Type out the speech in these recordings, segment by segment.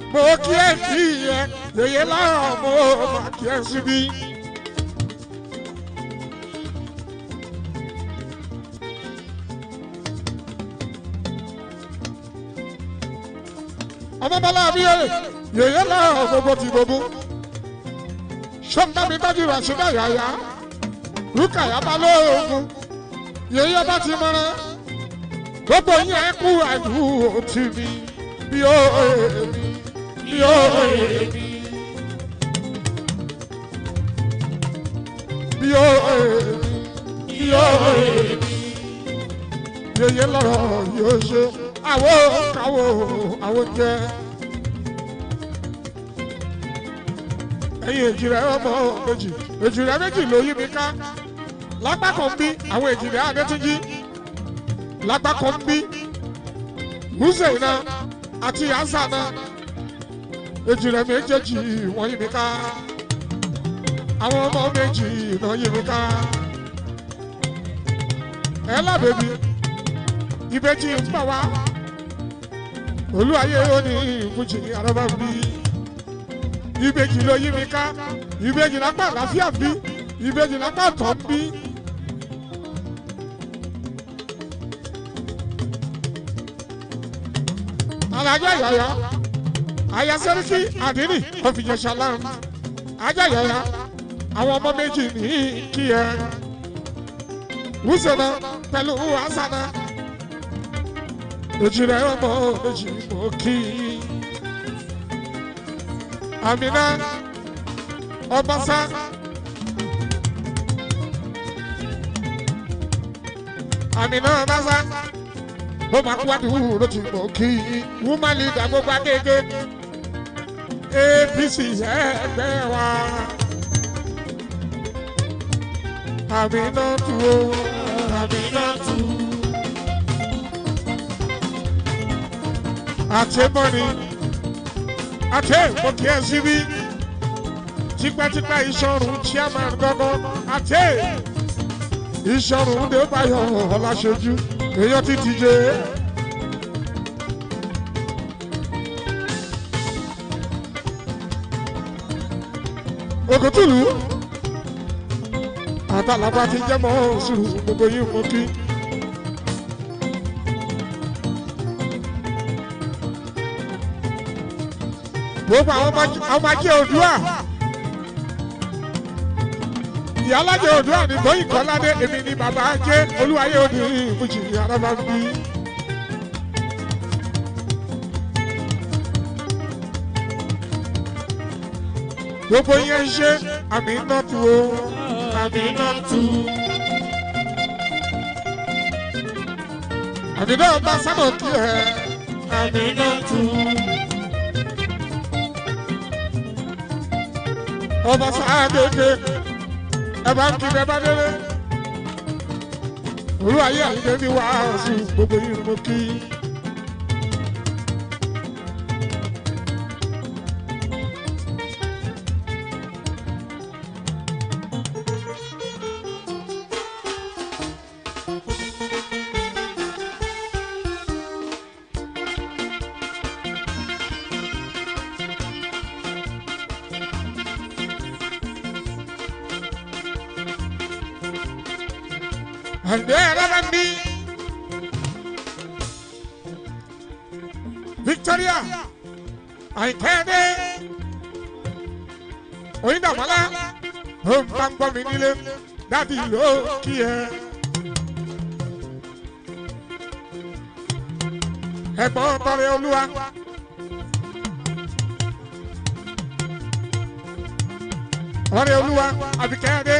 mo kí ẹ kí ẹ yèyé lára mo máa kí ẹ síbí. ọmọ bọlá abiyere yèyé lára gbogbo ti gbogbo sọ́ńdá mi dájú ràṣídà yàyà rúkàyà bá lóògùn yèyé bá ti mọ́ra gbogbo yẹn kú àdúró tì mí bí ó èmi bí ó èmi bí ó èmi bí ó èmi yèyé lọ́rọ̀ yóò ṣe àwo kàwo àwo jẹ. ẹ̀yin èjìrẹ́ ọmọ méjì èjìrẹ́ méjì ló yí mi ká lápá kan bí àwọn èjìrẹ́ adétúnjì lápá kan bí húsẹ̀nà àti azana èjìrẹ́ méjèèjì wọ́n yí mi ká àwọn ọmọ méjì náà yí mi ká ẹ lábẹ́bí ìbejì ń bọ̀ wá olúwayé ó ní ìbújì àrọ́bà bí ìbejì ló yí mi ká ìbejì lápá àlàáfíà bí ìbejì lápá tọ́ bí. alájà yàyà àyà sẹ́ríkì àdínì ọ̀fìjẹsà láàmú ajá yàyà àwọn ọmọ méjì ní kí ẹ wúsẹ̀nà pẹ̀lú àṣànà èjìrẹ́ ọmọ méjì mọ́ kí àmìnà ọbaṣá àmìnà ọbaṣá ó máa kú wádìí ló ti mọ̀ kí woman leader gbogbo akéèké apc ẹgbẹ́ wa àmìnà tù ó àmìnà tù. àti mọ́ni àti mo kí ẹ síbí tipẹ́tipẹ́ ìṣọ̀rùn chairman gángan àti ìṣọ̀rùn débáyọ̀ ọ̀làṣojú èèyàn ti díje. ògùntùlù àtàlàbà ti jẹ́ mọ́ sùúrù gbogbo yìí mo kí. gbogbo àwọn ọmọ ajé òdua ìyálàjẹ òdua ní tóyìn kọ́ládé èmi ni bàbá ajé olúwayé òní ìfújì araba ń bí. gbogbo yẹn ń ṣe àmì iná tu o àmì iná tu. àmì náà bá sábà kí ẹ àmì iná tu. ọba sáàdédé ẹ bá ń kí bẹ bá délé olúwayé àyíké ní wàásù gbogbo yìí mo kí. àgbẹ̀ rárá ní. Victoria àìkẹ́dẹ́ oyindamala ó ń bá ń gbọ́ mi nílé dábì ló kí ẹ. ẹ̀gbọ́n tọrẹ olúwa. ọ̀rẹ́ olúwa àbíkẹ́dẹ́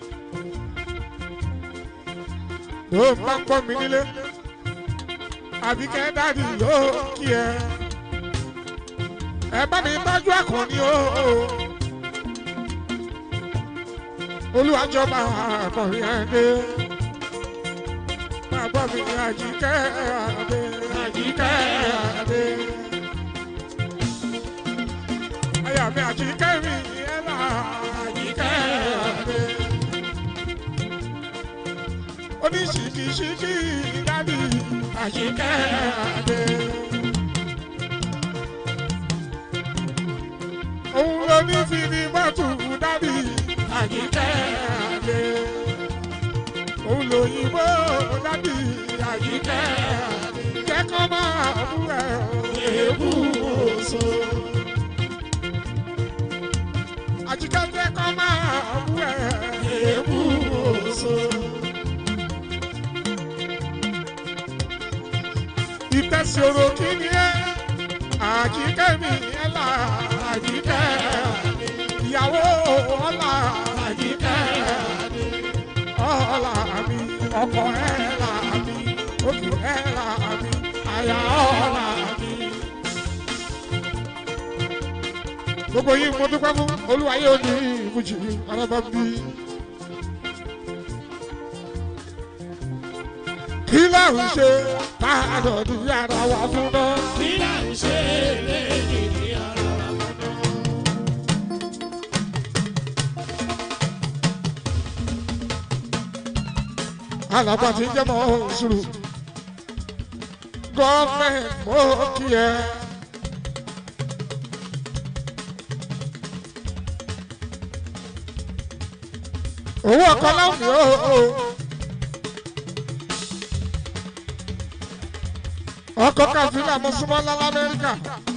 ló ń bá ń gbọ́ mi nílé àbíkẹ́ dáàdì ló kí ẹ. ẹ bá mi tọ́jú àkànní o. olùwàjọba àkànní ẹdẹ. bàbá mi àjíkẹ́ àdé àjíkẹ́ àdé. àyà mi àjíkẹ́ mi ẹ̀ là àjíkẹ́ àdé oníṣìkìṣìkì dádì àṣìkẹ́ àdé. ló ní fi ní mọ́tò dábì àjíkẹ́ àdé. òun lòyìnbó dábì àjíkẹ́ àdé. jẹ́kọ́ máa bú ẹ̀ èébú oṣù. àjíkẹ́ jẹ́kọ́ máa bú ẹ̀ èébú oṣù. ìtẹ̀sọ̀rọ̀ kí ni ẹ́ àjíkẹ́ mi ẹ̀ là àjíkẹ́ ìyàwó ọ̀la àjíkẹ́ ọ̀la mi ọkọ ẹ̀ là mi oṣù ẹ̀ là mi àyà ọ̀la mi. gbogbo yìí mo dúpẹ́ fún olúwayé òní ìbùjì arábàbí. kí láwùn ṣe tá a dọ̀dún yàrá wa fún náà. kí là ń ṣe léyìí ní ara wa mọ́. alaba ti jẹ́ mọ́ sùúrù gọ́ọ̀mẹ̀ntì mọ́ kí ẹ. owó ọkọ láwùn yóò ọkọ káfíńlá mọ́súmọ́lá lamẹ́ríkà.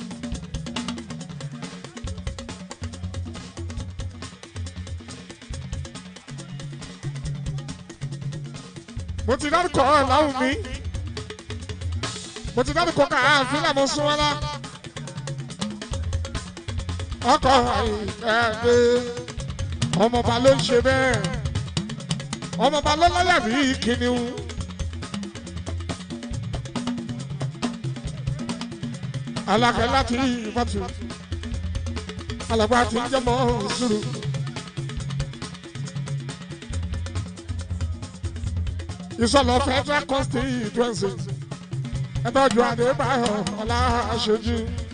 mo ti dárúkọ láwùn mi mo ti dárúkọ káfíńlá mọ́súmọ́lá ọkọ ẹgbẹ́ ọmọọba ló ń ṣe bẹ́ẹ̀ ọmọọba ló láyà bí kìnìún. alákẹ́ láti ìfọ̀tún alàgbà tí ń jẹ́mọ́ sùúrù. ìsọ̀lọ̀ federal constituency ẹ̀tọ́jú adébáyọ̀ ọ̀la aṣojú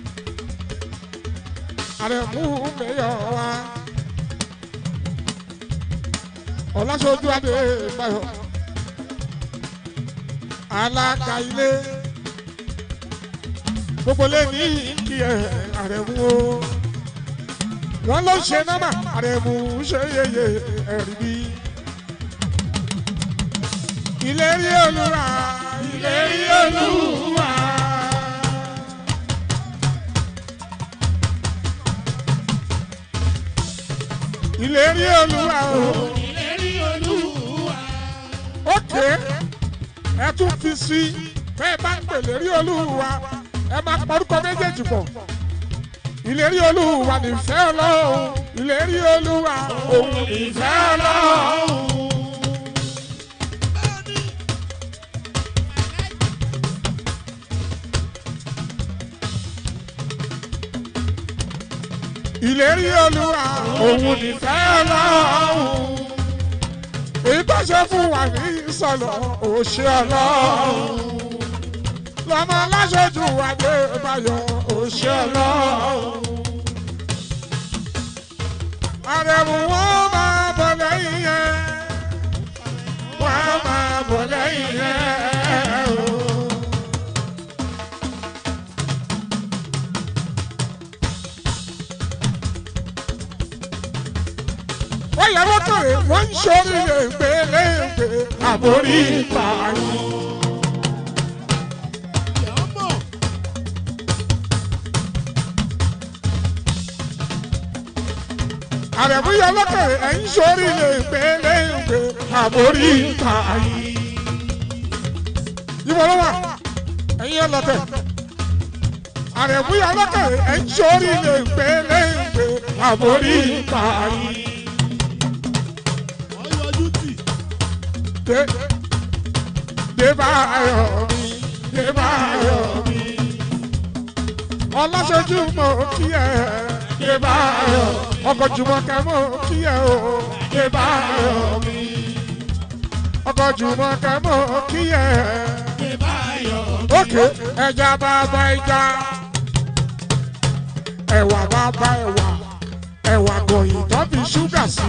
àrẹ̀mú mẹ́yọ̀ wa ọ̀làṣojú adébáyọ̀ alága ilé gbogbo lè ní kí ẹ àrẹ̀mú o wọ́n ló ṣe nọ́mà àrẹ̀mú ṣe yeye ẹ̀rí bí. ìlérí olúwa ìlérí olúwa. ìlérí olúwa o. ìlérí olúwa. ókè ẹ tún fi sí bẹ́ẹ̀ bá ń pè lérí olúwa ẹ máa porúkọ méjèèjì pọ̀ ìlérí olúwa nífẹ̀ẹ́ ọlọ́run ìlérí olúwa òun ìfẹ́ ọlọ́run. ìlérí olúwa òun nífẹ̀ẹ́ ọlọ́run èyí tó ṣe fún wa ní ìsọ̀lọ̀ òṣè ọlọ́run lọ́mọ aláṣojú adébáyọ̀ òṣè ọlọ́run. àrẹ̀mú wọn máa bọ̀ lẹ́yìn yẹn wọ́n máa bọ̀ lẹ́yìn yẹn o. wọ́n yẹ wọ́n kọ̀wé wọ́n ń sórí lèǹgbé lèǹgbé àbórí ìpààyàn. àrẹ̀mú yẹ lọ́kọ̀wé ẹ̀ ń sórí lèǹgbé lèǹgbé àbórí ìpààyàn. ìwọ ló wà ẹ̀yin ẹ̀ lọ́tẹ̀. àrẹ̀mú yẹ lọ́kọ̀wé ẹ̀ ń sórí lèǹgbé lèǹgbé àbórí ìpààyàn. dé dé báyọ̀ mi dé báyọ̀ mi ọlọ́sọ̀jú mọ̀ kí ẹ dé báyọ̀ ọkọ̀ jùmọ̀kẹ́ mọ̀ kí ẹ o dé báyọ̀ mi ọkọ̀ jùmọ̀kẹ́ mọ̀ kí ẹ òkè ẹja bàbá ẹja ẹ̀wà bàbá ẹ̀wà ẹ̀wà gọ̀yìn tó fi ṣúgà sí.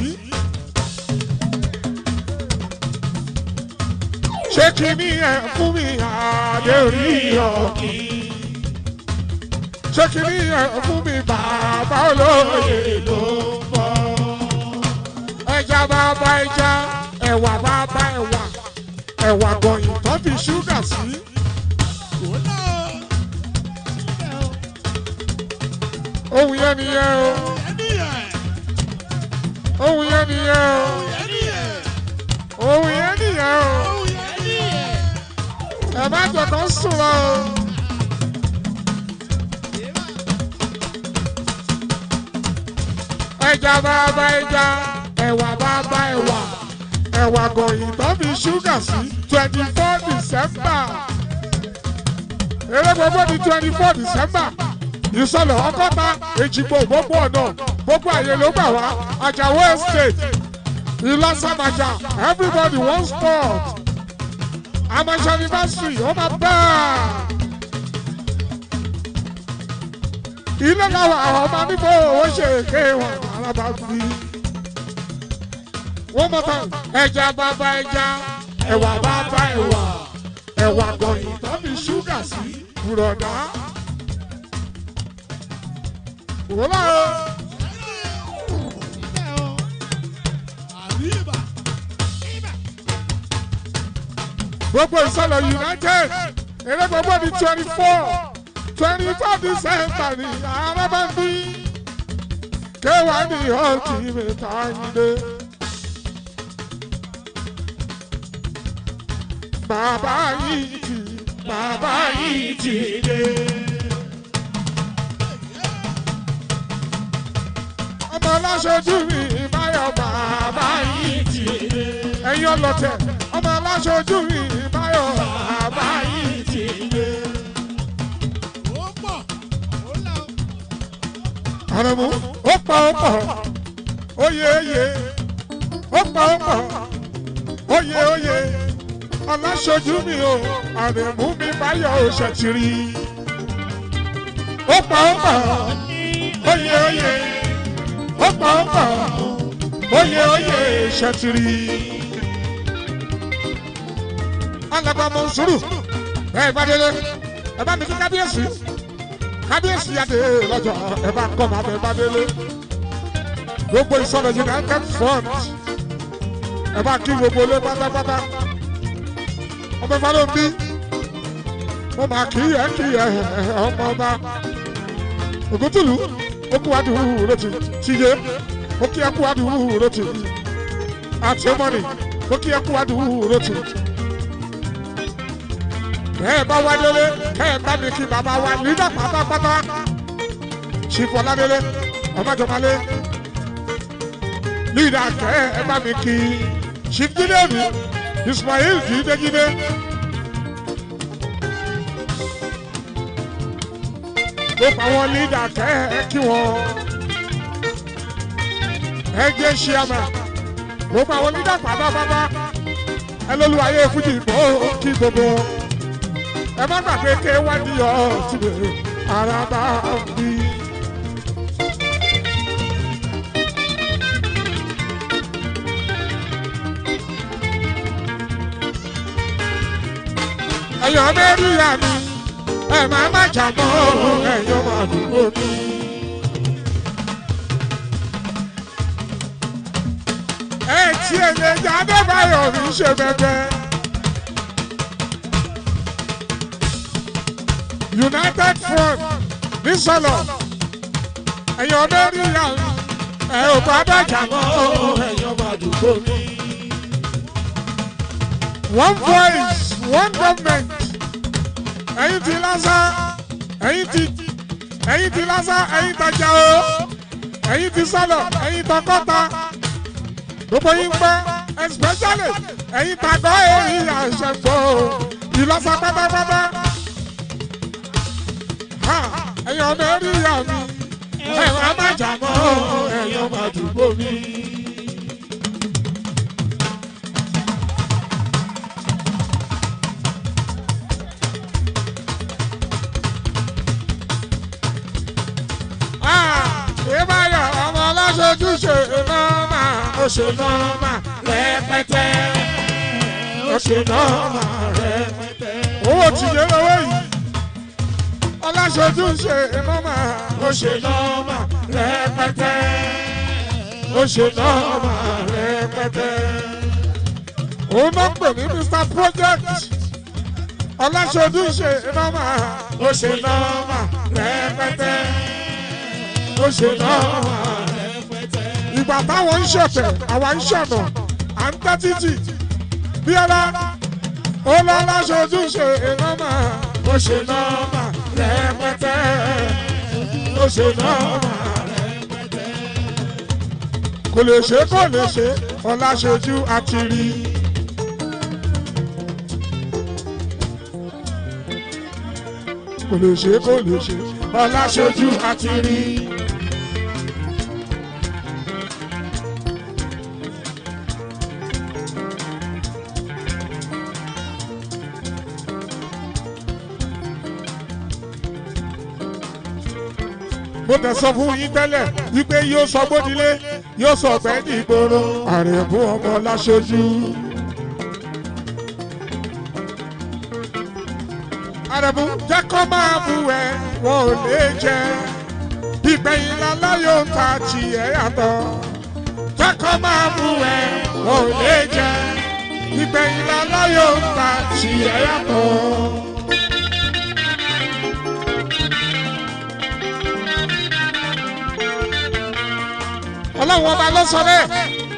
ṣé kí ni ẹ fún mi àdé orí ọ̀kì ṣé kìíní ẹ̀ fún mi bàbá olóye ló ń bọ̀. ẹja bàbá ẹja ẹ̀wà bàbá ẹ̀wà ẹ̀wà gọ̀yìn tó fi ṣúgà sí. ohun yẹn nìyẹn o ohun yẹn nìyẹn o ohun yẹn nìyẹn o ẹ má jẹ kó sùn lọ o. ẹja bàbá ẹja ẹ̀wà bàbá ẹ̀wà ẹ̀wà gọ̀yìn tó fi ṣúgà sí twenty four december eré gbogbo di twenty four december ìsọlọ ọgọ́ta èjìgbò gbogbo ọ̀nà gbogbo àyè ló gbà wá àjàwó estate ìlọsàmàjà everybody one sport amasọ anniversary ó máa bá a. ilé làwọn àwọn ọmọ níbo owó ṣe èké wọn alábà fi. wọ́n mọ̀ tán ẹja bàbá ẹja ẹ̀wà bàbá ẹ̀wà ẹ̀wà gọ̀yìn tó fi ṣúgà sí bùrọ̀dá. wòlá o. gbogbo ìsọlọ united eré gbogbo di twenty four twenty four december ni arábàbí kéwàá ní ultimate ayinde. bàbá yìí ti bàbá yìí ti dé. ọmọ aláṣojú mi báyọ̀ bàbá yìí ti dé. ẹ̀yin ọlọ́tẹ̀ ọmọ aláṣojú mi báyọ̀ bàbá yìí ti dé. àrẹ̀mú ó pa ó pọ̀ óye óye ó pa ó pọ̀ óye óye aláṣojú mi o àrẹ̀mú mi báyọ̀ ó ṣètìrí ó pa ó pọ̀ óye óye ó pa ó pọ̀ óye óye ṣètìrí. alàgbà mọ̀nsúrù ẹ̀ bá délé ẹ bá mi kí kábíyèsí kábíyèsí adé lọ́jọ́ ẹ bá kọ́ máa bẹ bá délé gbogbo ìsọ̀rọ̀ united front ẹ bá kí gbogbo ilé pátápátá ọmọ ìfà ló ń bí mo máa kí ẹ kí ẹ ọmọ ọba ògúntùlù ó kú wádìí húhù rotì tìyé ó kí ẹ kú wádìí húhù rotì àti mọ́nì ó kí ẹ kú wádìí húhù rotì ẹ bá wá délé ẹ bá mi kí bàbá wa nígbà pátápátá ṣìfọ ládélé ọmọjọmọlé lídà kẹ ẹ bá mi kí ṣìfjídé mi ismail jídéjídé. gbogbo àwọn lídà kẹ ẹ kí wọn ẹ jẹ ṣíàmà gbogbo àwọn lídà pátápátá ẹ lólu ayé fújì bó kí gbogbo wọn ẹ má gbàgbé ké wá ní ọtí ara bá bí. ẹ̀yọ́ mẹ́rìíyá mi ẹ má má jà mọ́ ẹ̀yọ́ máa dúró mi. ẹ tí èlé jáde báyọ̀ mi ṣe bẹ́ẹ̀ united front ní sọlọ ẹ̀yọ́ mẹ́rìíyá mi ẹ ò bá bàjá mọ́ ẹ̀yọ́ máa dúró mi. one voice one government ẹ̀yin ti lásán ẹ̀yin ti ẹ̀yin ti lásán ẹ̀yin tajà o ẹ̀yin ti sọlọ ẹ̀yin tọkọta gbogbo yín pẹ́ especially ẹ̀yin tàgọ́ èyí àṣẹ̀gbọ́ ìlọsà pátápátá ẹ̀yin ọmọ ẹ̀rí ìyá mi ẹ̀rọ amájà mọ́ ẹ̀yin ọmọ àdúgbò mi. ìbáyọ̀ ọmọ ọlọ́ṣojú ṣe nọ́ọ̀mà ó ṣe nọ́ọ̀mà rẹpẹtẹ ó ṣe nọ́ọ̀mà rẹpẹtẹ. owó tìjẹ́ lọ́wọ́ yìí ọláṣojú ṣe nọ́mà ó ṣe nọ́mà rẹpẹtẹ ó ṣe nọ́mà rẹpẹtẹ. òun náà pè ní mr project ọláṣojú ṣe nọ́mà ó ṣe nọ́mà rẹpẹtẹ ó ṣe nọ́mà rẹpẹtẹ. ìgbà táwọn ń ṣọ̀tẹ̀ àwa ń ṣọ̀nà à ń tẹ́ títì bí ọlá ó lọ́lá ṣojú ṣe nọ́mà ó ṣe nọ́mà rẹpẹtẹ ó ṣe nọ́mà rẹpẹtẹ. kò lè ṣe kò lè ṣe ọlá ṣojú àti rí. kò lè ṣe kò lè ṣe ọlá ṣojú àti rí. mo tẹ̀ sọ fún yín tẹ́lẹ̀ wípé yóò sọ gbódilé yóò sọ ọ̀gbẹ́ ní ìgboro àrẹ̀bù ọmọ láṣojú. àrẹ̀bù jẹ́ kó máa bú ẹ wọn ò lè jẹ ìgbẹ̀yìn lálá yóò ta tiẹ̀ yàtọ̀ jẹ́ kó máa bú ẹ wọn ò lè jẹ ìgbẹ̀yìn lálá yóò ta tiẹ̀ yàtọ̀. ọlọ́run ọba ló sọ bẹ́ẹ̀.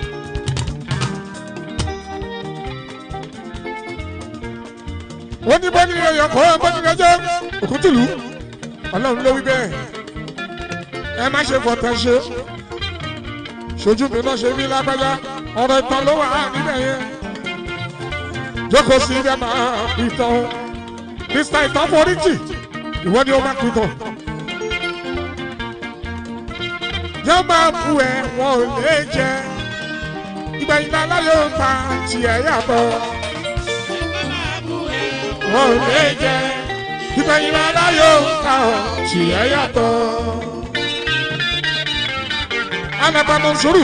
ó ní bọ́dí rẹ̀ yọ kọ́ bọ́dí rẹ̀ jẹ́ òkútùlù ọlọ́run ló wí bẹ́ẹ̀. ẹ má ṣe fọ̀tẹ̀ ṣe ṣojú mi náà ṣe bí lágbájá ọ̀rọ̀ ìtàn ló wà níbẹ̀ yẹn. jókòó sí ibẹ̀ máa ìtàn mr ìtàn foríjì ìwọ ni ó máa kú tán yóò máa bu ẹ wọn ò lè jẹ ìgbà ìgbà láyé ó ta tiẹ̀ yàtọ̀ wọn ò lè jẹ ìgbà ìgbà láyé ó ta tiẹ̀ yàtọ̀. alábàámọ̀ sùúrù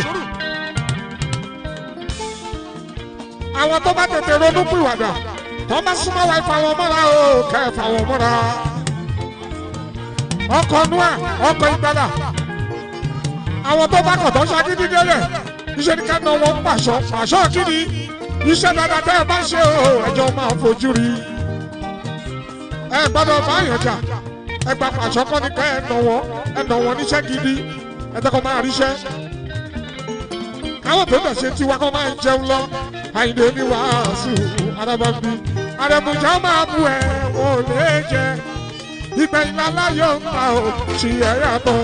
àwọn tó bá tètè ronú pìwàdà tó bá súnmọ́ wa ìfà wọn mọ́ra o kẹ́ ẹ̀ fà wọn mọ́ra ọkọ̀ nua ọkọ̀ ìgbàlà àwọn tó bá kọ̀ tó ṣagídí délẹ̀ iṣẹ́ ní ká ná wọn pàṣọ pàṣọ kíni iṣẹ́ dáadáa tẹ́ ẹ bá ṣe o ẹjọ́ máa fojú rí ẹ gbọ́dọ̀ bá yàn jà ẹ gba pàṣọ kọ́ ni ká ẹ nà wọ́n ẹ nà wọ́n níṣẹ́ gidi ẹ tẹ́kọ̀ máa ríṣẹ́ káwọn tó dẹ̀ ṣe tiwa kọ́ máa ń jẹun lọ àyìnbó ní wàásù arábàbí àrẹ̀mùjà máa bu ẹ̀ wọ́n ò lè jẹ ìgbẹ̀yìn aláyọ̀ ń ta ò ṣì ẹ̀ yàtọ̀.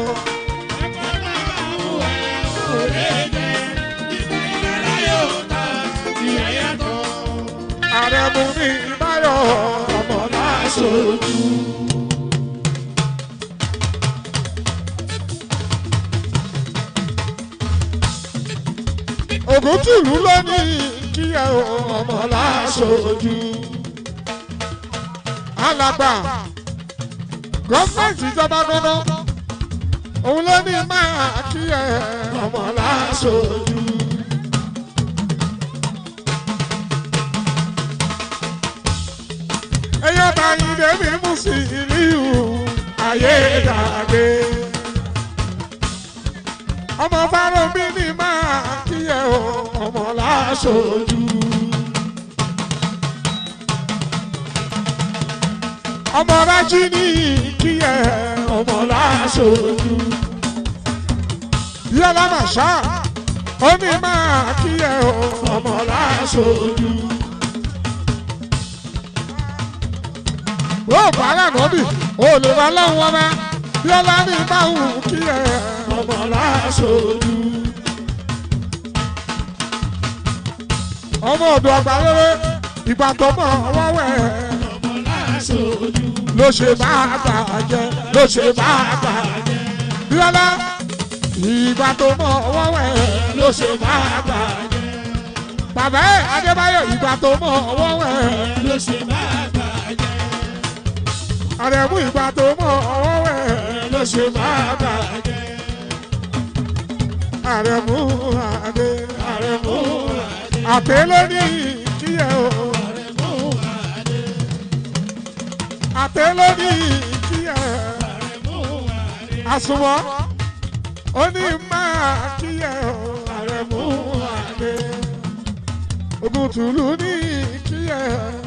àrẹ̀mú ní báyọ̀ ọmọ láṣojú. ògùn tìlú lónìí kí ẹ ọmọ láṣojú. alàgbà gọ́fẹ̀ntì ìjọba gbọ́dọ̀ òun ló ní máa kí ẹ ọmọ láṣojú. ẹyọ báyìí débi mú sí ìlú ayédàgbé. ọmọ fáránbí ni máa kíyẹ o ọmọ láṣojú. ọmọ rájí ní kíyẹ ọmọ láṣojú. yọlá màṣá ó ní máa kíyẹ o ọmọ láṣojú. ó bàárà nọ́bì ó lè wá lọ́wọ́ ọba bí ọlá ní báwù kí ẹ ọmọ láṣojú. ọmọ ọ̀dọ̀ àgbà rere ìgbà tó mọ̀ ọwọ́ wẹ̀ ló ṣe bá bàjẹ́ ló ṣe bá bàjẹ́ bí ọlá ìgbà tó mọ̀ ọwọ́ wẹ̀ ló ṣe bá bàjẹ́ bàbá ẹ̀ Adébáyọ̀ ìgbà tó mọ̀ ọwọ́ wẹ̀ ló ṣe bá bàjẹ́. àrẹ̀mú ìgbà tó mọ̀ ọwọ́ wẹ̀ ló ṣe bá bàjẹ́. àrẹ̀mú àdé àrẹ̀mú àdé lóní kíyẹ o àdé lóní kíyẹ ẹ àsùnwọ̀n ó ní máa kí ẹ o àrẹ̀mú adé ogun tùlù ní kí ẹ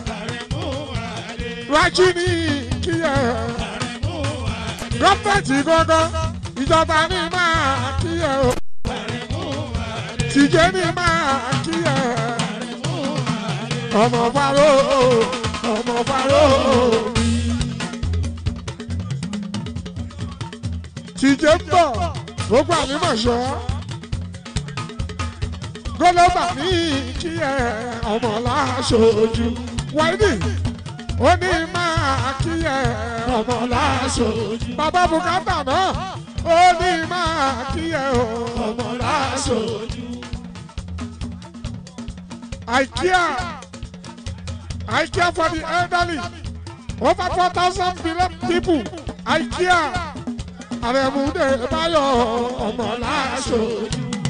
rájí ní kí ẹ gọ́fẹ̀tì gángan ìjọba ní máa kí ẹ o tìjẹ́ ní máa kí ẹ ọmọ faro ọmọ faro tìjẹ́ ń bọ̀ gbogbo ànímọ̀ṣọ́ gọlọ́bà ní kí ẹ ọmọ láṣojú wáìdì ó ní máa kí ẹ ọmọ láṣojú bàbá bùkátà náà ó ní máa kí ẹ ọmọ láṣojú. I care. I care for the elderly. Over 4,000 billion people. I care. Àrẹ̀múdé Báyọ̀ ọmọ láṣojú.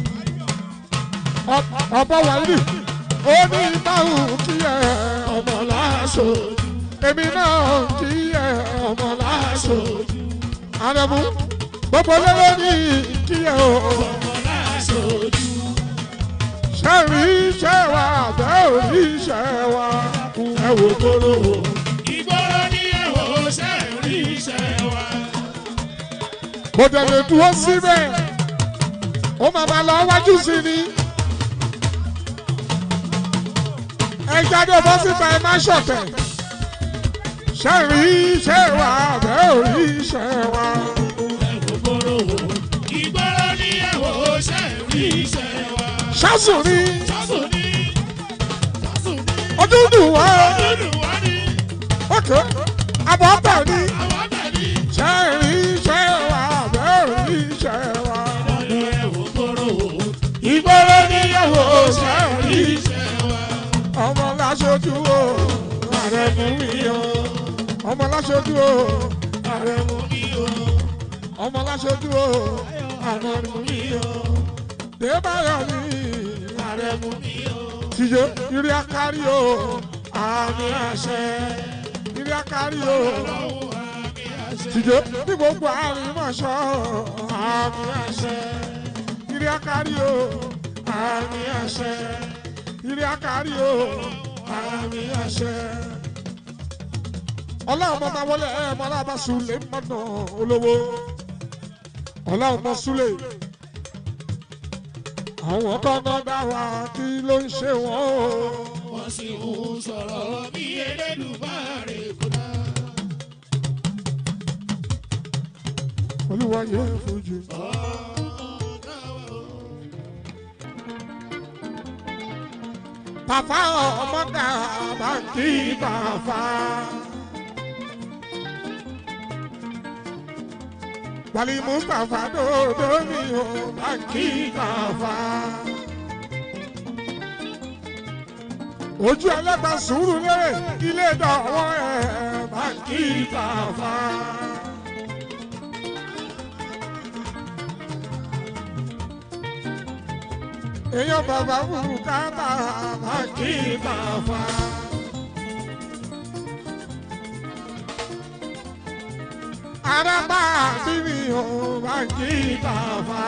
Ọ̀pọ̀ wàlí. Ó ní báwù kí ẹ ọmọ láṣojú. Èmi náà kí ẹ ọmọ láṣojú. Àrẹ̀mú gbogbo lérò ní kí ẹ ọmọ láṣojú ṣe rí iṣẹ́ wa àbẹ́ ò rí iṣẹ́ wa ẹ wò kóró wò. Ìgboro ní ẹ̀wọ̀ ṣe rí iṣẹ́ wa. Mo tẹ̀lé dúró síbẹ̀, ó máa ma lọ wájú sí ni. Ẹ jáde bọ́ síta ẹ má ṣọ̀tẹ̀. Ṣé rí iṣẹ́ wa àbẹ́ ò rí iṣẹ́ wa? Ìgboro Ìgboro ní ẹ̀wọ̀ ṣe rí iṣẹ́ wa. Ṣásùn ni Sásùn ní Sásùn ní ọdún dùn wá. Dúdú wá ní Ókè, àbọ̀ bẹ̀ ni. àwọn abẹ́ni. Ṣé rí iṣẹ́ wa àbẹ́ ò rí iṣẹ́ wa? Ọ̀dọ̀ ẹ̀wọ̀ gbòòrò Ìgboro ní ẹ̀wọ̀ ṣe rí iṣẹ́ wa. ọmọ láṣojú o ààrẹ mú mi o ọmọ láṣojú o ààrẹ mú mi o ọmọ láṣojú o ààrẹ mú mi o débàyọ̀ mi ààrẹ mú mi o tìjọ ìrì akárí o àmì àṣẹ ìrì akárí o tìjọ ní gbogbo àrímọ̀ṣọ́ àmì àṣẹ ìrì akárí o àmì àṣẹ ìrì akárí o àmì àṣẹ. ọlọ́run mọ́ máa wọlé ẹ̀ mọ́ aláàbá sulé mọ́nà olówó ọlọ́run mọ́ súlé àwọn kọ́nà dá wa kí ló ń ṣe wọ́n o. Wọ́n sì ń sọ̀rọ̀ bí Elédùmarè kúnná. olúwa yẹ fojú. Bàbá ọmọdé bàǹkì bàbá. Wàlí Mustapha dòdò mi ò bàǹkì bàbá. Ojú ẹlẹ́gbà sùúrù lérè ilé ìdánwò ẹ̀ bàǹkì bàbá. èèyàn bàbá bùkátà bàǹkì bàbá. Araba bíbí o bàǹkì bàbá.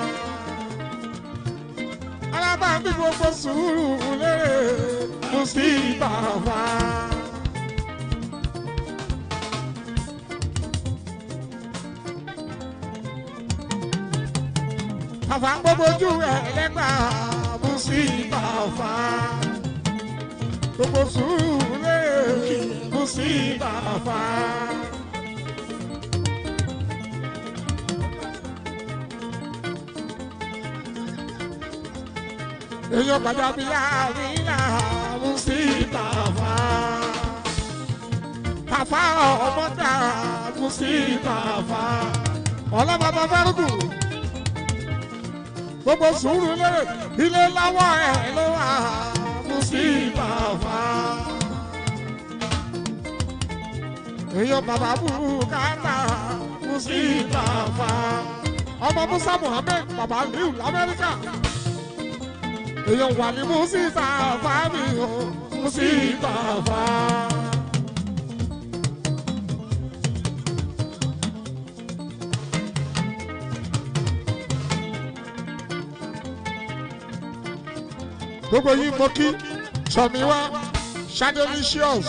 Araba bí gbogbo sùúrù lérè kù sí bàbá. Bàbá gbogbo ojú ẹlẹ́gbà mú sí bàbá. Gbogbo sùúrù lè mú sí bàbá. Èèyàn pàjáwìrì àríyá mú sí bàbá. Bàbá ọmọdé mú sí bàbá. Ọlọ́mọba fẹ́rùkù gbogbo sùúrù lérè ilé láwọ ẹ ló wà mú sí bàbá. èèyàn bàbá bùkátà mú sí bàbá. ọmọ musa muhammed bàbá liu lamẹ́ríkà. èèyàn wà ní mú sí bàbá mi ò mú sí bàbá. gbogbo yín mo kí tọ̀míwá shadelicious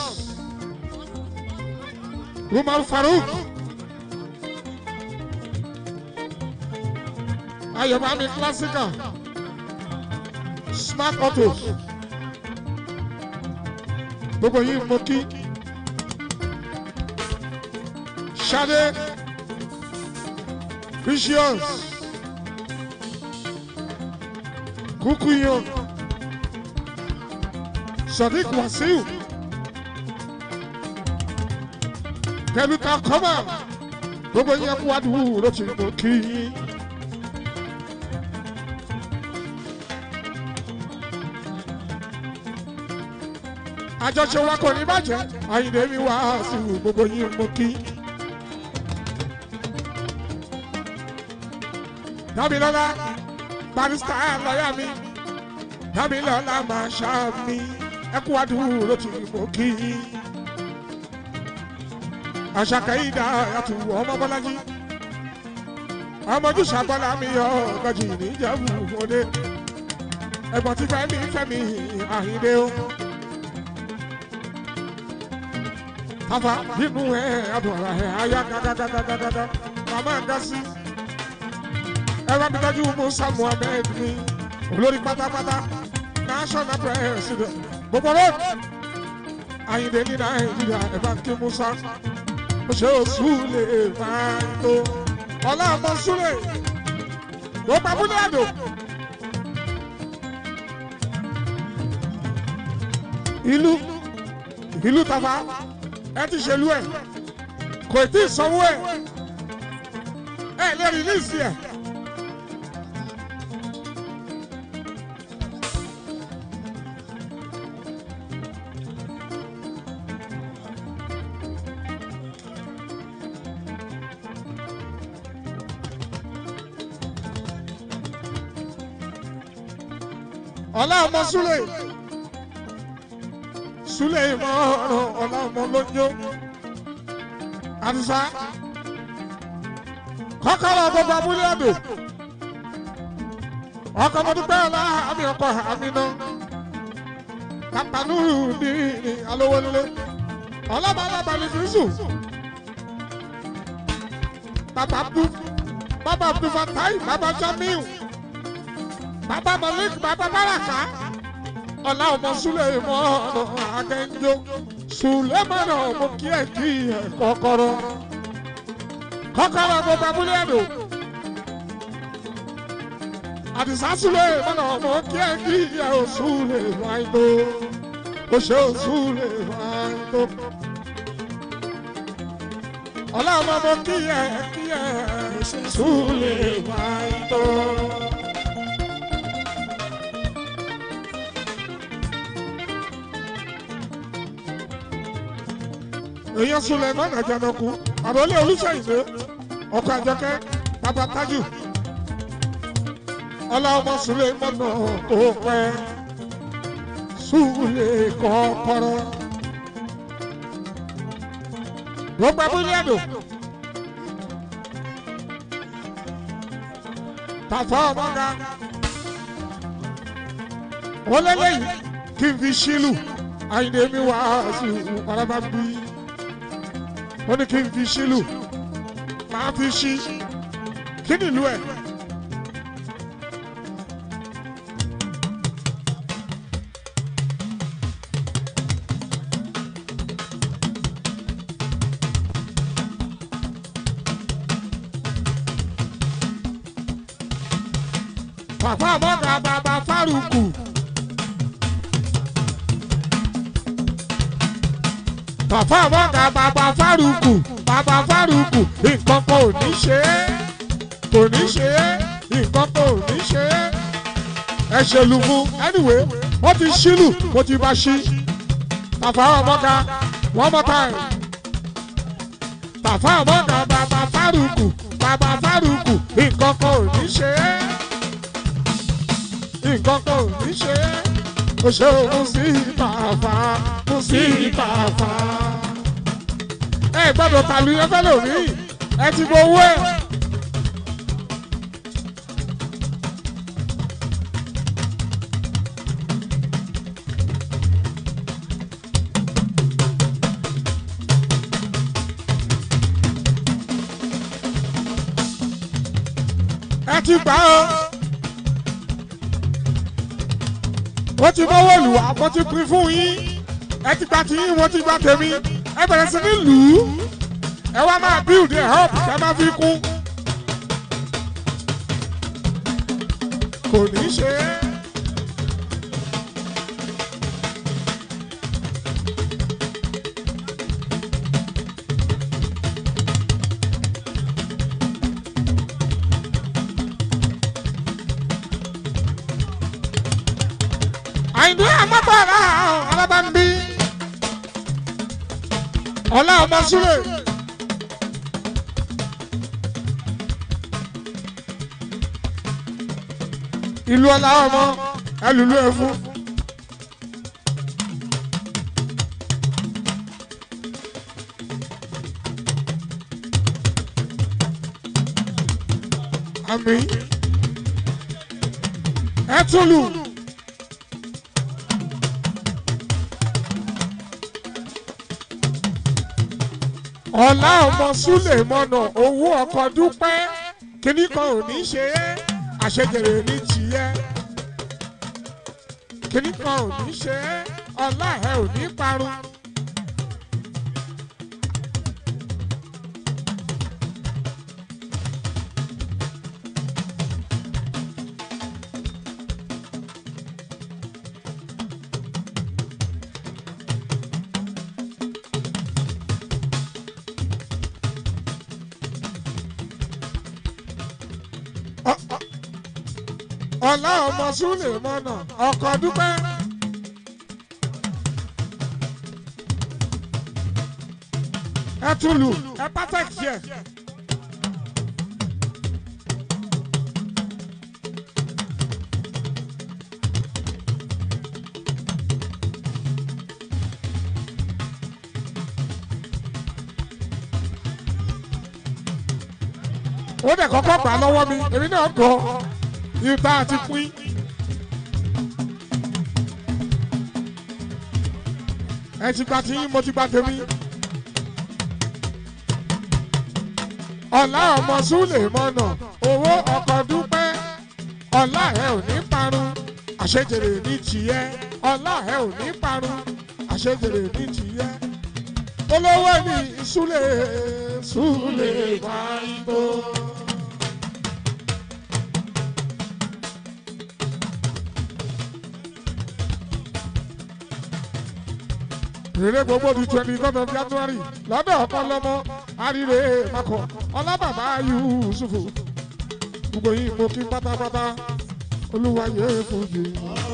umar farouk ayọ̀bámi classical smart autos gbogbo yín mo kí Ṣadé Precious Kukuyan Sadiq Wasiu pẹ̀lú ta kọ́mà gbogbo yín kú àdúgbò ló ti mú kí yín. àjọṣe wa kò ní bàjẹ́ àyìnbó mi wá sí gbogbo yín mú kí. Dámilọ́lá barista lọ́yà mi Dámilọ́lá máa ṣá mi ẹkú àdúró ló ti mọ̀ kí. Àṣàkẹ́ ìdá àtù ọmọ Bọ́lájí ọmọdún ṣàbọ́lá mi yọ ọ̀gọ́jì níjẹ̀bù òde ẹ̀gbọ́n tí fẹ́mi fẹ́mi àyíndé o. Tafa nínú ẹ̀ adùn ara ẹ̀ ayá gágágágágágá màmá ń dá sí ẹ̀rọ abidjan musa muhammed ni olórí pátápátá national president gbogbo road ayinde ní nàìjíríà ẹ̀bá kí musa ó ṣe oṣù lè máa ń tó ọlá ọmọ súlẹ̀ gbogbo abúlé àdó. ìlú ìlú Tafa ẹ ti ṣèlú ẹ kò tí ì sanwó ẹ ẹ lè rìlíìsì ẹ. ọlá ọmọ súlẹ̀ súlẹ̀ ìmọ̀ ọ̀rọ̀ ọlá ọmọ lójó àdìsá kọ́kọ́rọ́ gbogbo abúlé ọ̀dọ̀ ọkọ̀ mọ́dúpẹ́ ọlá àmì ọkọ̀ àmì náà pàpànúrù ní alówólélé ọlọ́bàbà balùwìsù bàbá abdul bàbá abdul fatai bàbá jamiu bàbá malik bàbá baraka ọlá ọmọ suleiman akẹnjọ suleiman ọmọ kí ẹ kí ẹ kọ́kọ́rọ́ kọ́kọ́rọ́ gbogbo abúlé ẹdọ àdìsá suleiman ọmọ kí ẹ kí ẹ ò suleiman tó ó ṣe ò suleiman tó ọlá ọmọ ọmọ kí ẹ kí ẹ suleiman tó. èèyàn Suleiman Àjànàkú àròlé olùsèyìnbó ọkọ àjọkẹ́ bàbá tájù ọlá ọmọ Suleiman náà kò pẹ́ Sule kọ́kọ́rọ́ gbogbo abúlé ẹ̀dùn Tafa ọmọga wọ́n lélẹ́yìn kí n fi ṣílù àyìnbó mi wá sí ọ̀rọ̀ bí wọ́n ní kí n fi ṣílù máa fi ṣí kí ni ìlú ẹ̀. Bàbá àmọ́gà bàbá Fárúkù. Bàbá àmọ́gà bàbá Fárúkù. Bàbá Fárúkù. Nǹkan kan ò ní ṣe é. Kò ní ṣe é. Nǹkan kan ò ní ṣe é. Ẹ ṣèlú fún. Anyway, wọ́n ti ṣílù. Mo ti bá ṣí. Bàbá àmọ́gà one more time. Bàbá àmọ́gà bàbá Fárúkù. Bàbá Fárúkù. Nǹkan kan ò ní ṣe é nǹkan kan ò ní ṣe é. o ṣe òun sí bàbá mo sí bàbá. ẹ gbọ́dọ̀ tàlù yẹn fẹ́ lómi ẹ ti bọ owó ẹ̀. ẹ ti gbà ó. ó ti mọ́wọ́ lù wá mo ti pín fún yín ẹ ti gba tiyín mo ti gba tèmi ẹ bẹ̀rẹ̀ sí ní lù ú ẹ wá máa build ẹ up ẹ máa fi kún. kò ní ṣe é. àyìndé àmọ́bàrà alábàmbí ọlá ọmọ súlẹ̀. ìlú ọlá ọmọ ẹlùlú ẹfú. àmì ẹtùlù. ọ̀la ọmọ súlẹ̀ mọ́nà owó ọkọ̀ dúpẹ́ kíní kan ò ní ṣe é àṣejèrè ní tìyẹ́ kíní kan ò ní ṣe é ọ̀la ẹ̀ ò ní parun. ọ̀la ọmọ súlẹ̀ mọ́nà ọkọ̀ dúpẹ́. ẹ tún lù ẹ pátẹ́kì ẹ̀. ó dẹ̀ kọ́kọ́ gbà lọ́wọ́ mi èmi náà gọ̀ ìta àti pín. ẹ ti gba tí mo ti gba tèmi. ọ̀la ọmọ súlẹ̀ mọ́nà owó ọkọ̀ dúpẹ́ ọ̀la ẹ̀ ò ní parun àṣejèrè ní tìyẹ́ ọ̀la ẹ̀ ò ní parun àṣejèrè ní tìyẹ́ olówó ní súlẹ̀ súlẹ̀ máa ń tó. èrè gbogbo di twenty third of january lọ́dọ̀ ọ̀kan lọ́mọ àríre makọ ọlábàbá yusufu gbogbo yìí mo kí pátápátá olúwa yẹ fojú.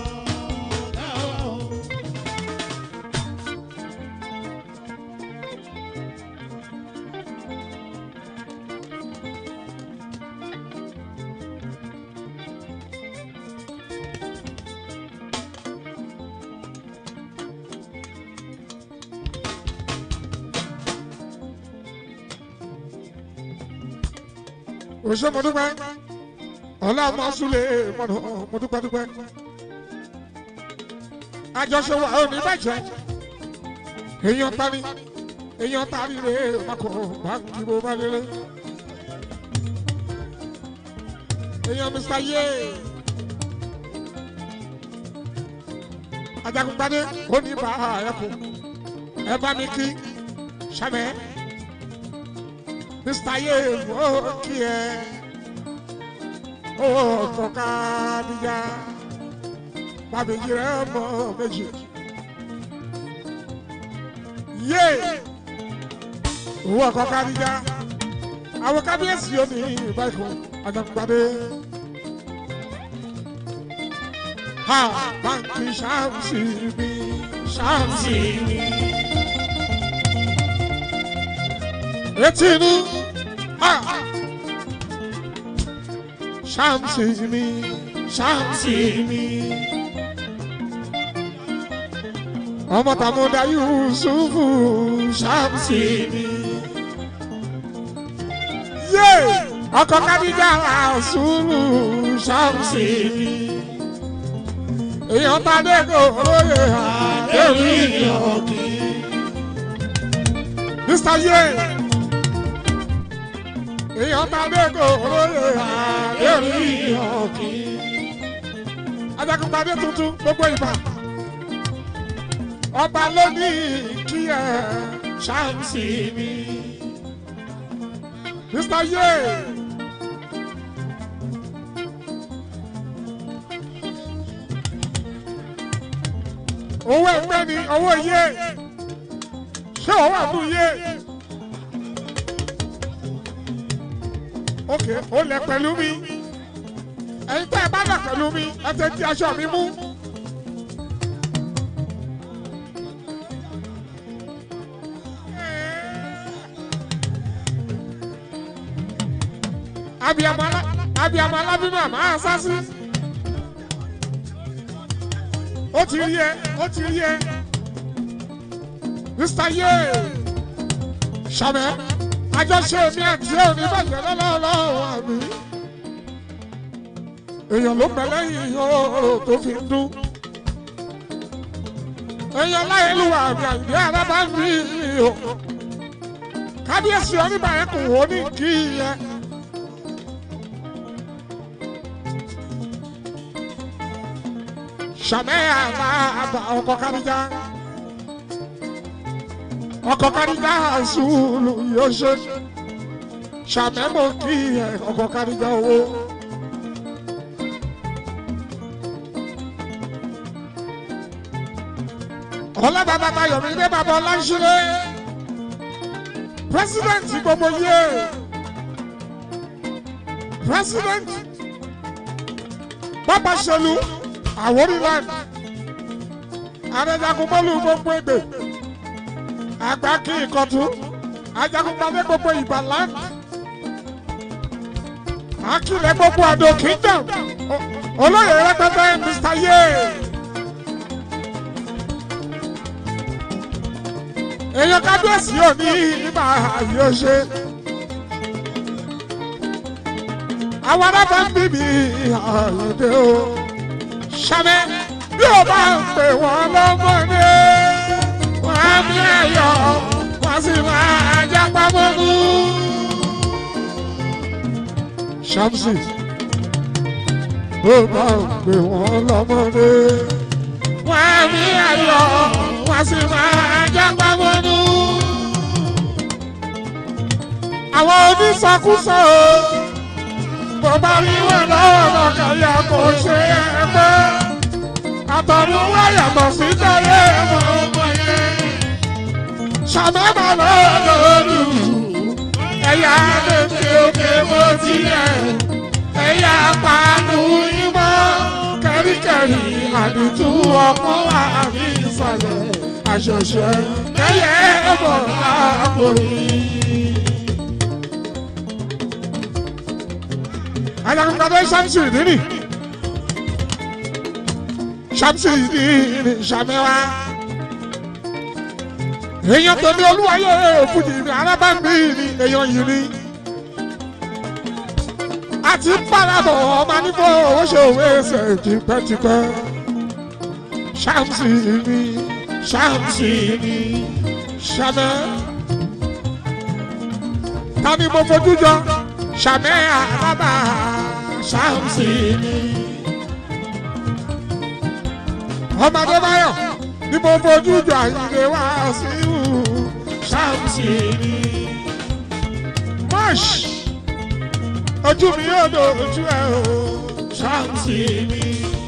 òṣè mo dúpẹ́ ọ̀la máa súlẹ̀ mọ̀nà mo dúpẹ́ dúpẹ́ àjọṣe wa ò ní bàjẹ́ èèyàn tani èèyàn tani rè é makọ̀ báńkì bó bá lélẹ̀ èèyàn mr yé ajagunpadé ó ní bá a ẹkùn ẹ bá mi kí sàmẹ́. Mr. Yewo kí ẹ owó ọkọ̀ kábíyá bàbíyí rẹ mọ méjì. Yé owó ọkọ̀ kábíyá àwọn kábíyèsí yóò ní báyìí àjàgbádé. Ha báńkì ṣáàmùsì mi ṣáàmùsì mi. Etí inú. Ah. Shamsi mi, Shamsi mi. Ọmọ tàmúdà Yusufu, Shamsi mi. Yé! Ọkọ̀ Kadija Rasulu, Shamsi mi. Èèyàn tàdé kò lóye àdéhùn ìyọ̀kì. Mr. Yé! èèyàn ta dégò olóyè àdéhùn ọ̀kì. ajagunpadé tuntun gbogbo ìbà ọba ló ní kí ẹ ṣáàmùsì mi. mr ye. owó ẹgbẹ́ ni owó yé ṣé owó àbú yé. ok ó lẹ pẹ̀lú mi ẹ̀yin tẹ́ ẹ bá lẹ pẹ̀lú mi ẹ tẹ́ tí aṣọ mi mú. abiyamọ ala abiyamọ alábímọ àmọ́ àṣàṣì ó ti rí ẹ ó ti rí ẹ mr ye sàmẹ àjọṣe mi àti òní bàjẹ́ lọ́wọ́lọ́wọ́ àmì èèyàn ló pẹ́ lẹ́yìn ooo tó fi ń dún èèyàn láyélúwà àmì àyè alábàámi o kábíyèsí oníbàárẹ̀ kò wọ́n ní kí yẹ. sàmẹ́ àbá ọkọ̀ káríjà ọkọ̀ káríjà àṣùlù yóò ṣe sàmẹ́ mọ̀ kí ẹ ọkọ̀ káríjà owó. ọlá bàbá bayọ̀mí dé bàbá ọláṣẹ́lẹ̀ pírẹsidẹ́ǹtì gbogbo yé pírẹsidẹ́ǹtì bàbá ṣẹlú àwòrán àrẹ̀jagunmọ́lù gbogbo ègbè àgbà kí ìkọ̀tún ajagunpadé gbogbo ìbàlá akílẹ̀ gbogbo àdó kingdom olóyè rẹpẹtẹ mr ye. èèyàn kábíyèsí ò ní nígbà yóò ṣe. àwọn arábà ń bíbí àyèdè o ṣàmẹ́ bí o bá ń pè wọ́n lọ́mọdé wọ́n á bí ẹ̀yọ́ wọ́n sì máa jápá mọ́nú. ṣàmsì bí o bá ń pè wọ́n lọ́mọdé wọ́n á bí ẹ̀yọ́ wọ́n sì máa jápá mọ́nú. àwọn onísọkúsọ bó bá rí wọn lọ́wọ́ kàyà kò ṣe é pé àtọ̀run wáyà mọ̀ sí tẹ̀lé mọ̀ ọmọ yẹn. ṣàmẹ́mà lọ́dọọdù ẹ̀yà lèkè òkè bó tilẹ̀ ẹ̀yà pàánù ìmọ̀ kẹ́ríkẹ́rí àdìtú ọkọ̀ wà ní ìsàlẹ̀ àṣẹṣẹ kẹ́yẹ bọ̀ láàpò yìí. Ajagunpadé Ṣámsì nínú Ṣámsì nínú Ṣàmẹ́wá. Èèyàn tèmi olúwayé òfújì ní alábàmbí ni èèyàn yìí ni. Àti parabọ̀ ọmọ nífò owó ṣe òwe ẹsẹ̀ tipẹ́tipẹ́. Ṣámsì ni Ṣámsì ni Ṣàmẹ́. Ta ni mo fojú jọ? Ṣàmẹ́ àbábà Ṣámsì ni. Ọmọdé báyọ̀ ni mo fojú jọ àyìnlé wá sí ìhù Ṣámsì ni. Mọ́ṣ ojú mi yóò do ojú ẹ o Ṣámsì ni.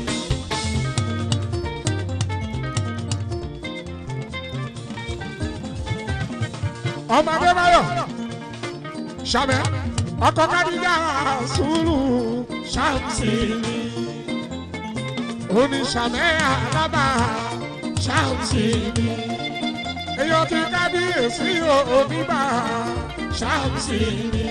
Ọmọdé báyọ̀ Ṣàmẹ́ ọkọ̀ kádìjà sùúrù Ṣámsì ni oníṣàmẹ́ àlábà Ṣámsì ni èèyàn ti kábíyèsí oníbà Ṣámsì ni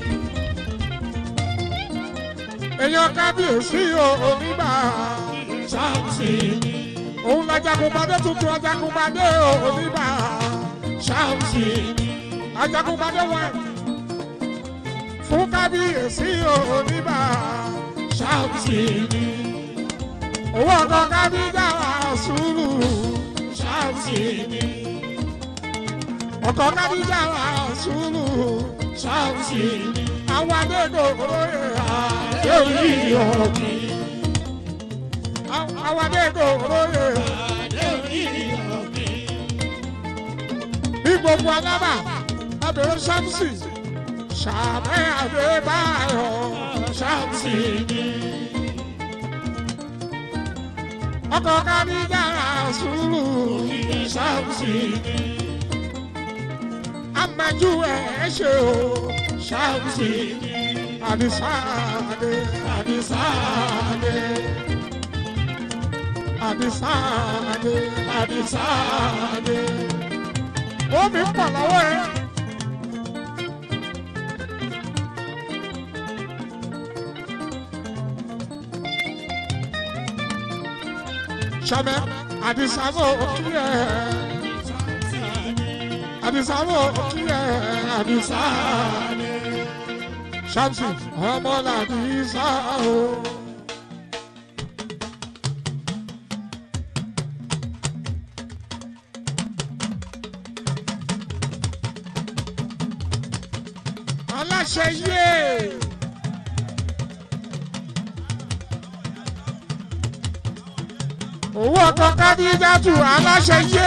èèyàn kábíyèsí oníbà Ṣámsì ni òun lajagunpadé tuntun ajagunpadé oníbà Ṣámsì ni ajagunpadé wọn fún kábíyèsí oníbà Ṣámsì ni owó ọkọ kábíyà sùúrù Ṣámsì ni ọkọ kábíyà sùúrù Ṣámsì ni àwọn adégbòrò adé orí ọ̀gbìn. àwọn adégbòrò bí gbogbo alábà abẹ́rẹ́ ṣáàmùsì ṣàmẹ́ àdébáyọ̀ ṣáàmùsì ni. ọkọ̀ kárí dára sùúrù ṣáàmùsì ni. amájú ẹ̀ ṣe o ṣáàmùsì ni. àdìsáàdé àdìsáàdé àdìsáàdé àdìsáàdé. ó mi pọ̀ lọ́wọ́ ẹ. sọmẹ àdìsáwò òkìlẹ àdìsáwò òkìlẹ àdìsá ṣàmùsì ọmọ làdìsá o. aláṣẹ yé. owó ọkọ kábíyájú aláṣẹ yé.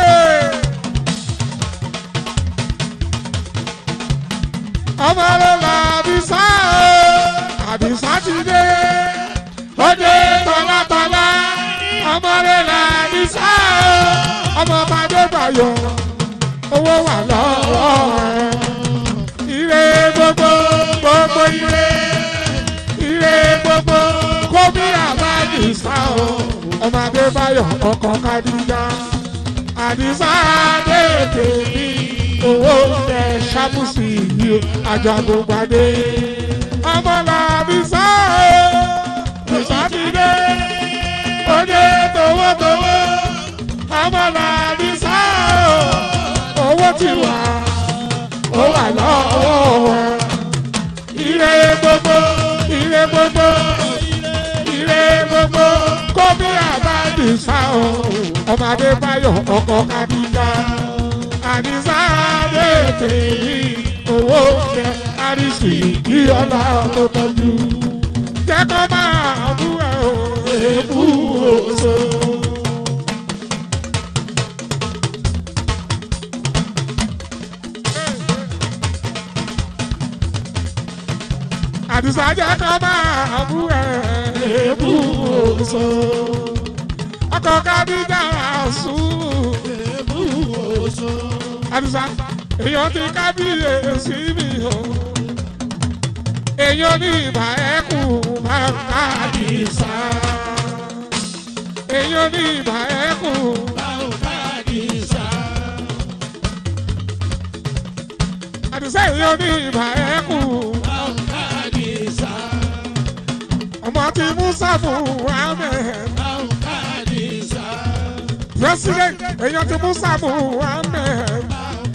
ọmọ rẹ là àbísà o àbísà ti dé ó dé tọ́látọ́lá ọmọ rẹ là àbísà o ọmọ bàdé bàyọ̀ owó wà lọ́wọ́ rẹ̀ ire gbogbo gbogbo ire ire gbogbo kó bí àbábísà o ọmọ adébáyọ̀ ọkọ̀ kadìjà àdìsá àdèkè ní owó tẹ ṣàmùsì yìí o àjọ àgbògbàdé ọmọ làbísà o bísà ti dé òde towótowó ọmọ làbísà o owó ti wà ó wà lọ́wọ́ wọn ire gbogbo ire gbogbo ire gbogbo kóbi àbádìsá o ọmọ adébáyọ̀ ọkọ kadìjà àdìsá àdètè ní owó jẹ àdìsí kí ọlá tó tọ́jú jẹ́ kó máa bú ẹ o èébú oṣù. àdìsá jẹ́ kó máa bú ẹ èébú oṣù. ọkọ̀ kadìjà sùn àdìsá èèyàn ti kábíyèsí mi o èèyàn ní ìbà ẹkù máa ń ká àdìsá èèyàn ní ìbà ẹkù àdìsá èèyàn ní ìbà ẹkù ọmọ ti musa muhammed president èèyàn ti musa muhammed.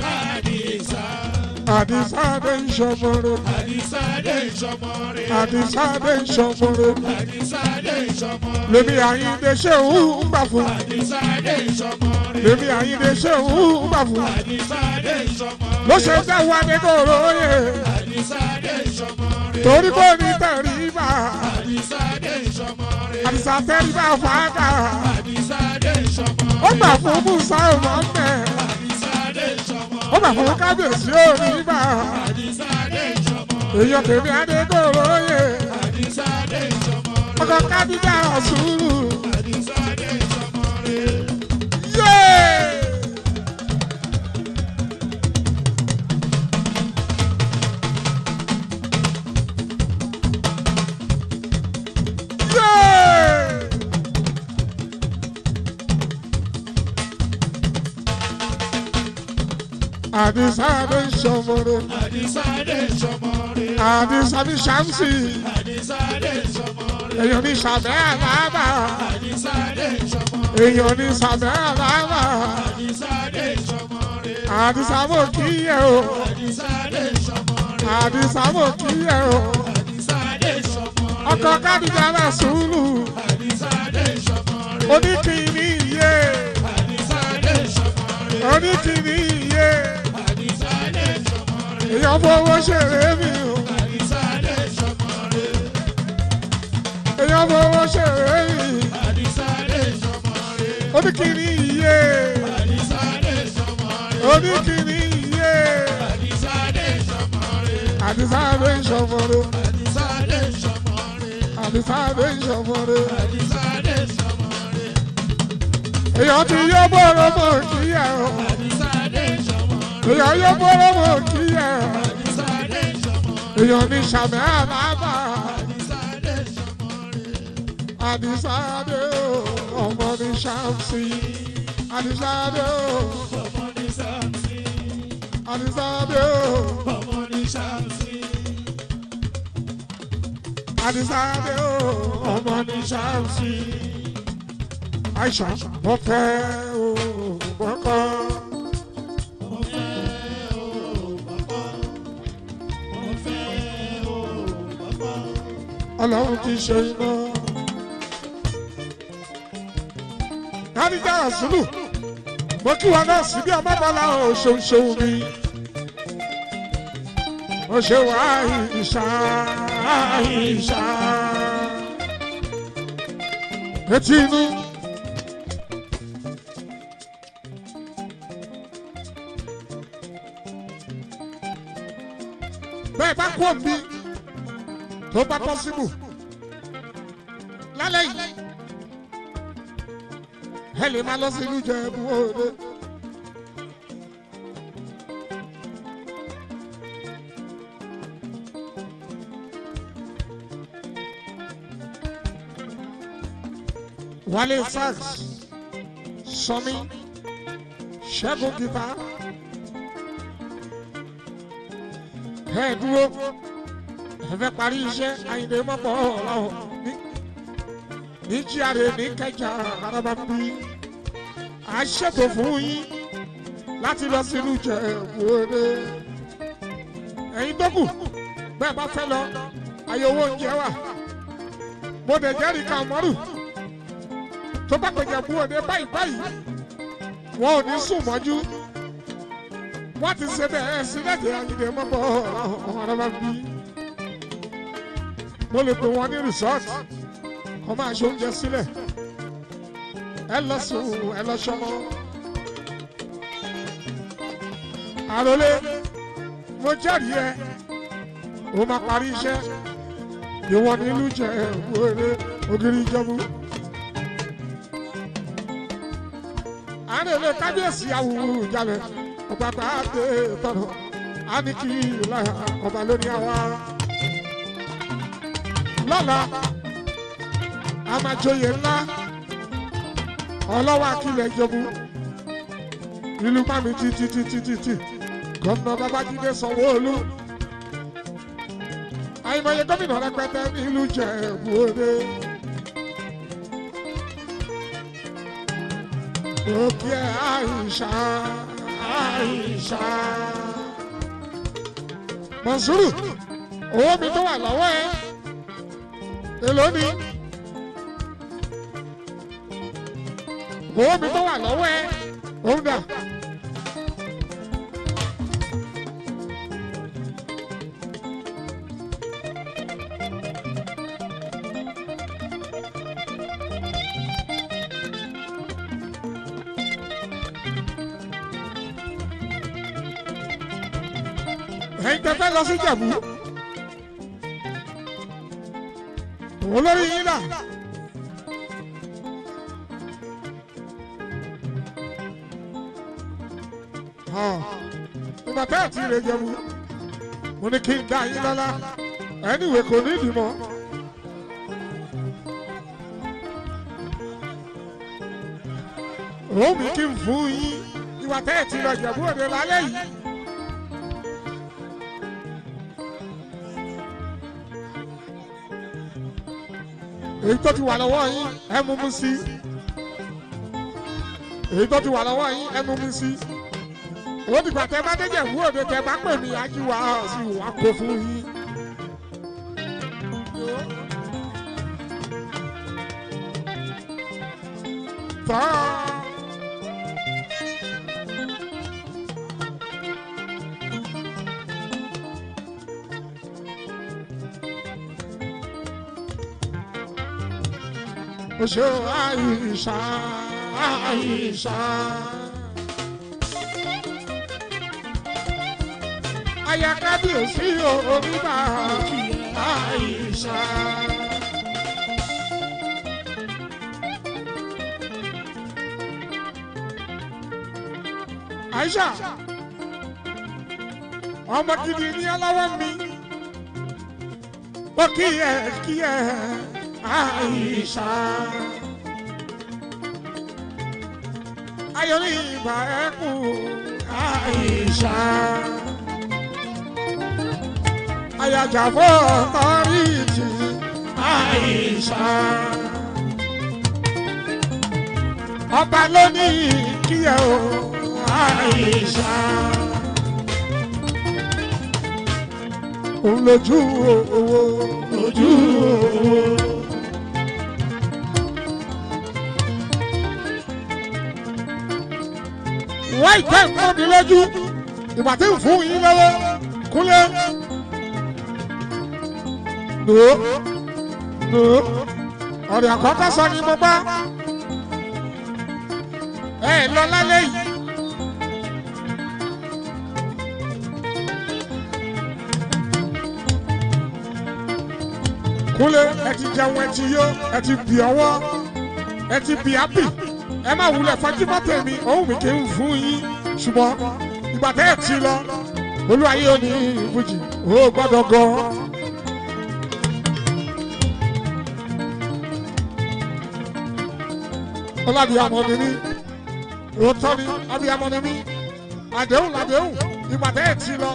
Àdìsá dé ń ṣọmọrẹ. Àdìsá dé ìṣọmọrẹ. Àdìsá dé ń ṣọmọrẹ. Àdìsá dé ìṣọmọrẹ. Lèmi Àyìndé ṣé òun ń gbà fún. Àdìsá dé ìṣọmọrẹ. Lèmi Àyìndé ṣé òun ń gbà fún. Àdìsá dé ìṣọmọrẹ. Ló ṣe dá wa ní kòró yẹ. Àdìsá dé ìṣọmọrẹ. Torí kò ní tẹ̀rí bá. Àdìsá dé ìṣọmọrẹ. Àdìsá tẹ̀rí bá fàákà. Àdìsá dé ìṣọmọrẹ. Ó gbà fún Musa Mohammed. Àdìsá dé ìṣọmọrẹ. Ó gbà fún kábíyèsí òní bá. Àdìsá dé ìṣọmọrẹ. Èèyàn tèmi adé kòró yẹ. Àdìsá dé ìṣọmọrẹ. Ọkọ̀ kábíyà sùúrù. Àdìsá dé ìṣọmọrẹ. Yéé! Yéé! Àdìsá ló ń ṣọmọrẹ. Àdìsá dé ìṣọmọrẹ. Àdìsá ní Ṣàmsì. Àdìsá dé ìṣọmọrẹ. Èèyàn ní Ṣàbẹ́ Àlábà. Àdìsá dé ìṣọmọrẹ. Èèyàn ní Ṣàbẹ́ Àlábà. Àdìsá dé ìṣọmọrẹ. Àdìsá mò kí yẹ o. Àdìsá dé ìṣọmọrẹ. Àdìsá mò kí yẹ o. Àdìsá dé ìṣọmọrẹ. Ọkọ̀ Kádìjà náà sùúrù. Àdìsá dé ìṣọmọrẹ. Oníkìní iye. Àdìsá dé ìṣọmọrẹ. Oníkìní iye. Àdìsá dé ìṣọmọrẹ. Èèyàn fowó ṣeré mi o. Àdìsá dé oníkìní iye Àdìsáde sọmọ rẹ̀. oníkìní iye Àdìsáde sọmọ rẹ̀. àdìsáde ìṣọ̀fọ̀rọ̀ Àdìsáde sọmọ rẹ̀. àdìsáde ìṣọ̀fọ̀rọ̀ Àdìsáde sọmọ rẹ̀. èèyàn ti yọ bọ́ọ̀rọ̀ mọ̀ kíyà ọ́ Àdìsáde sọmọ rẹ̀. èèyàn yọ bọ́ọ̀rọ̀ mọ̀ kíyà ọ́ Àdìsáde sọmọ rẹ̀. èèyàn ní sàmì àbábà Àdìsáde sọmọ rẹ̀. àdìsáde ọmọ ní sàmsì àdìsáde Ọmọ ní Sámsì. àdìsáde Ọmọ ní Sámsì. àdìsáde ọmọ ní sàmsì. Aisha mo fẹ́ o gbọ́kọ́. Mo fẹ́ o bàbá. Mo fẹ́ o bàbá. Ọlọ́run ti ṣe iná. Kádìjà Rasulu, mo kí wa náà sí bí ọmọ bọ́lá o ṣeun ṣeun mi. Mo ṣe wá Aisha Aisha. Etí inú. Bẹ́ẹ̀ bá kú òbí tó bá pọ́sibù lálẹ́ yìí ẹ lè máa lọ sí ìlú Ìjẹ̀bú Òde. Wálé sax Sọmi Ṣẹ́gun gita ẹ dúró ẹ fẹ́ parí iṣẹ́ Àyìndé mọ́pọ̀ ọ̀làwọ̀ ní ní jíàre ní kẹjà araba ń bí a ṣètò fún yín láti lọ sínú Ìjẹ̀bú Òde ẹ̀yin tó kù bẹ́ẹ̀ bá fẹ́ lọ ayé owó oúnjẹ wà mo dẹ̀ jẹ́rìí kan mọ́rù tó bá pè Ìjẹ̀bú Òde báyìí báyìí wọn ò ní sùn mọ́jú wọ́n ti ṣe bẹ́ẹ̀ sílẹ̀ dé Àyìndé mọ́pọ̀ ọ̀làwọ̀ araba ń bí mo lè pè wọ́n ní rìsọ́ọ̀tì kọ́ máa ṣe oúnjẹ sílẹ̀ ẹ lọ sùn ẹ lọ ṣọmọ. àròlé mo jẹ́rìí ẹ o máa parí iṣẹ́ ìwọ nílùú jẹ wéré ògiri ìjọba. àròlé kábíyèsí awùwù ìjàlẹ̀ ọ̀pàpà àti tọ̀nà á ní kí láyà ọba lónìí àwa. lọ́la amajoyè ńlá ọlọ́wọ́ akílẹ̀ ìjọbu ìlú mami títí títí títí gómìnà babájídé sanwó-olú àìmọye gómìnà rẹpẹtẹ nílùú Ìjẹ̀bú Òde. òkè àìsà àìsà Mọ̀nsúrù owó mi tó wà lọ́wọ́ ẹ èló ni. owó mi tó wà lọ́wọ́ ẹ òun dà. ẹ̀yin tẹ́ fẹ́ lọ sí Ìjẹ̀bú òun lórí yín dà. ìgbà tẹ́ ẹ̀ tí ì lè jẹun mo ní kí n dá yín lọ́lá ẹniwé kò ní ìdìmọ̀. òun mi kí n fún yín ìwà tẹ́ ẹ̀ tí ì lọ Ìjẹ̀bú Òde lálẹ́ yìí. èyí tó ti wà lọ́wọ́ yín ẹ mú mú sí èyí tó ti wà lọ́wọ́ yín ẹ mú mú sí ó dìgbà tẹ bá déjẹ wú òde tẹ bá pè mí ajíwá sí wà kó fún yín. tọ́ o ṣe àìsà Aisha. Aya kábíyèsí orí bá Aisha. Aisha ọmọ gidi ní aláwọ̀ mi ó kí ẹ kí ẹ Aisha. Ayọ̀ ní ìbà ẹ̀kú Aisha. Ayàjàfọ́ tọ́rìtì Aisha. Ọba ló ní kí ẹ o Aisha. Òun lójú owó lójú owó. wọ́n ìtẹ́ nǹkan mi lójú ìgbà tí ń fún yín lọ́wọ́ kúnlẹ̀. Nò nò ọ̀rẹ́ àkọ́kọ́ sọ ni mo bá ẹ lọ lálẹ́ yìí. Kúnlẹ̀ ẹ ti jẹun ẹ ti yó ẹ ti bì ọwọ́ ẹ ti bì ápì ẹ má wulẹ̀ fajúmọ́ tèmi òun mi kì í fún yín ṣùgbọ́n ìgbà tẹ́ ẹ ti lọ olúwayé ò ní ìbùjì ó gbọ́dọ̀ gan. ọlábìyàmọ ni mí òótọ́ ni abiyamọ ni mí àdéhùn làdéhùn ìgbà tẹ́ ẹ ti lọ.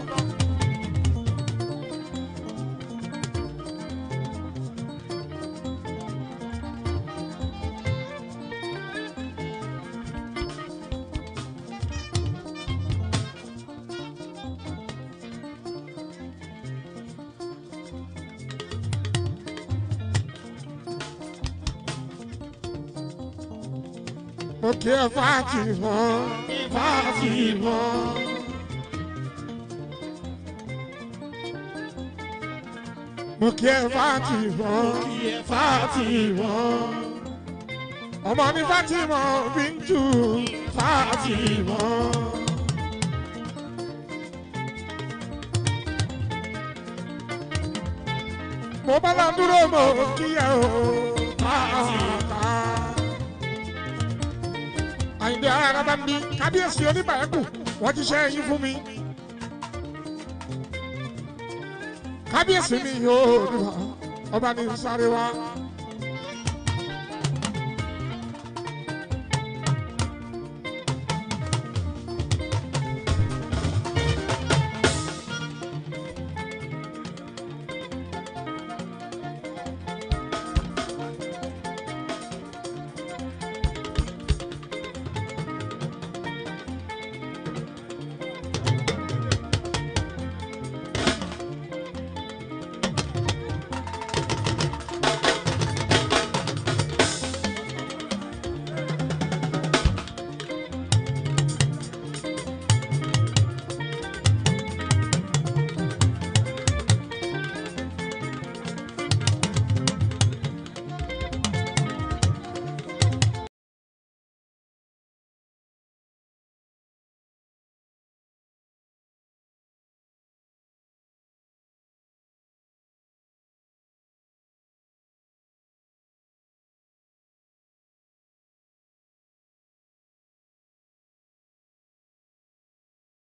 mo kí ẹ fàájì wọn fàájì wọn. mo kí ẹ fàájì wọn fàájì wọn. ọmọ ní Fátímọ Bíntù fàájì wọn. mo bá lọ dúró mo kí ẹ o pàápàá àyìnbí ara bá mi kábíyèsí oníbàákù wọ́n ti ṣe ẹyin fún mi. kábíyèsí mi yóò níbà ọba ní sáré wá